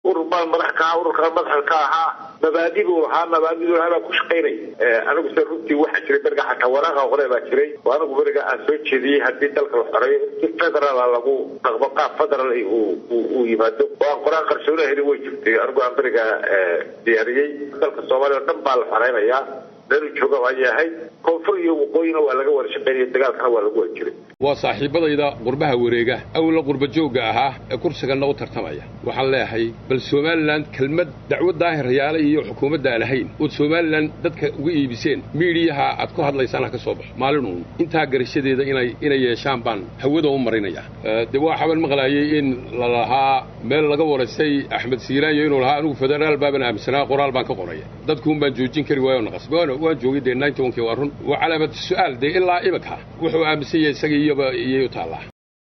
urur baan madax ka ahaa ururkaan madaxa ka ahaa mabaadi buu lahaa mabaadidu lahaa baa ku shaqaynay anigu se runtii waxaa jiray beriga xataa waraaqa hore baa jiray oo anigu beriga aan soo jeediyey haddii dalka la xoreeyo si federaala lagu dhaqmo qaab federal uu yimaado oo aan qoraan qarsoona helin way jirtay anigu aan beriga diyaariyey dalka soomaaliya o dhan baa la xoreynayaa meelu jooga ayay ahayd koonfur iyo waqooyina waa laga wada shaqaynaya dagaalkana waa lagu wada jiray waa saaxiibadayda qurbaha wareega awla qurba joogga ahaa ee kursiganna u tartamaya waxaan leeyahay bal somalilan kelmad dacwo daahir rayaale iyo xukuumadda aan ahayn ood somalilan dadka uga iibiseen miidiyaha aad ku hadlaysaan ha ka soo baxo maalinuun intaa garashadeeda inay inay yeeshaan baan hawada u marinaya dee waa xaban maqlaayay in la lahaa meel laga waraystay axmed siiraanyo inuu lahaa anigu federaal baaban aaminsanaa qoraal baan ka qoraya dadkuun baan joojin kari waayo naqas waan joogay dee ninety one kii waa run waa calaamad su-aal dee ilaa imika wuxuu aaminsan yahay isaga iyoba iyay u taallaa